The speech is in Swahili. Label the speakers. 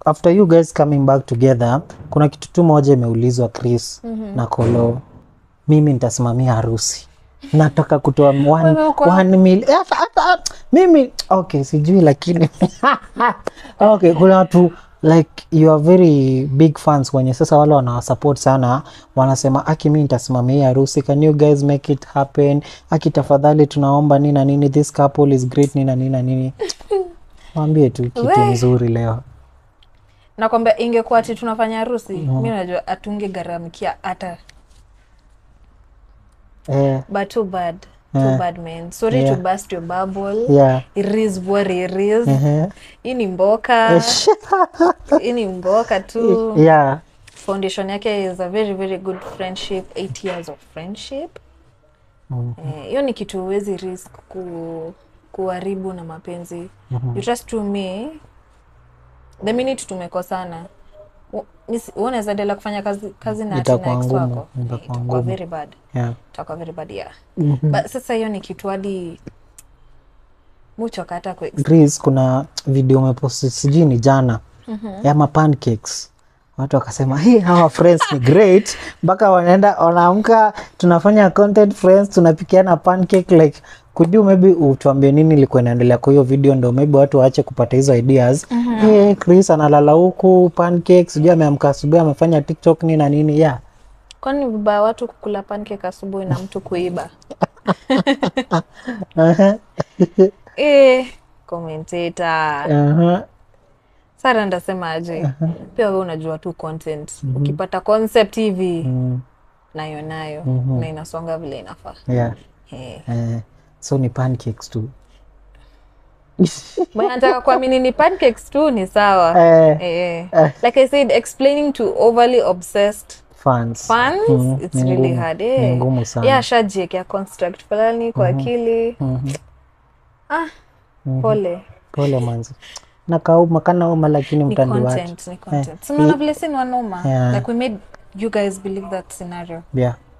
Speaker 1: after you guys coming back together kuna kitu tu moja imeulizwa chris na kolo mimi nitasimamia harusi nataka kutoa one,
Speaker 2: Wewe uko-
Speaker 1: one mil, eh, hata- hata- mimi okay sijui lakini okay kuna watu like you are very big fans wenye sasa wale wanawasupport sana wanasema aki mi nitasimamia hii harusi can you guys make it happen aki tafadhali tunaomba nini na nini this couple is great nini na nini na nini mwambie tu kitu
Speaker 2: We.
Speaker 1: mzuri leo
Speaker 2: nakwambia ingekuwa ati tunafanya harusi mi najua atungegharamikia hata
Speaker 1: eh,
Speaker 2: but too bad too
Speaker 1: Yeah.
Speaker 2: bad man sorry
Speaker 1: Yeah.
Speaker 2: to burst your bubble
Speaker 1: yeah
Speaker 2: it is what it is
Speaker 1: Ehe.
Speaker 2: hii ni mboka hii ni mboka tu
Speaker 1: yeah
Speaker 2: foundation yake is a very very good friendship eight years of friendship Eh, hiyo ni kitu huwezi risk ku, kuharibu na mapenzi you trust to me the minute tumekosana u- nisi- wewe unaweza endelea kufanya kazi, kazi na ati na
Speaker 1: Itakuwa
Speaker 2: ex
Speaker 1: ngumu,
Speaker 2: wako
Speaker 1: itakuwa
Speaker 2: Eh, itakuwa
Speaker 1: ngumu.
Speaker 2: very bad
Speaker 1: yeah
Speaker 2: itakuwa very bad yeah but sasa hiyo ni kitu hadi muchoka hata ku
Speaker 1: Chris, kuna video umeposti sijui ni jana ya ma pancakes watu wakasema hey, hawa friends ni great mpaka wanaenda wanaamka tunafanya content friends tunapikiana pancake like could you maybe utuambie nini ilikuwa inaendelea kwa hiyo video ndo maybe watu waache kupata hizo ideas hey, Chris analala huku pancake sijui ameamka asubuhi amefanya tiktok nini na nini yeah
Speaker 2: kwani ni vibaya watu kukula pancake asubuhi na mtu kuiba
Speaker 1: Aha,
Speaker 2: eh commentator
Speaker 1: aha.
Speaker 2: sara ndasemaje pia we unajua tu content ukipata concept hivi
Speaker 1: Mm,
Speaker 2: nayo nayo na inasonga vile inafaa
Speaker 1: yeah.
Speaker 2: Eh.
Speaker 1: Eh, so ni pancakes tu
Speaker 2: Mwenye anataka kuamini ni pancakes tu ni sawa
Speaker 1: Eh,
Speaker 2: eh, eh. like i said explaining to overly obsessed
Speaker 1: fans
Speaker 2: fans
Speaker 1: Mhm,
Speaker 2: it's
Speaker 1: ni
Speaker 2: really
Speaker 1: ngumu,
Speaker 2: hard
Speaker 1: ni
Speaker 2: eh.
Speaker 1: ngumu sana.
Speaker 2: yeah ashajiekea construct fulani kwa akili
Speaker 1: Mhm.
Speaker 2: ah pole
Speaker 1: pole manzi nakauma kanauma lakini
Speaker 2: ni
Speaker 1: mtandi wake
Speaker 2: content ni content sinaona vile si ni wanoma
Speaker 1: Yeah.
Speaker 2: like we made you guys believe that scenario
Speaker 1: yeah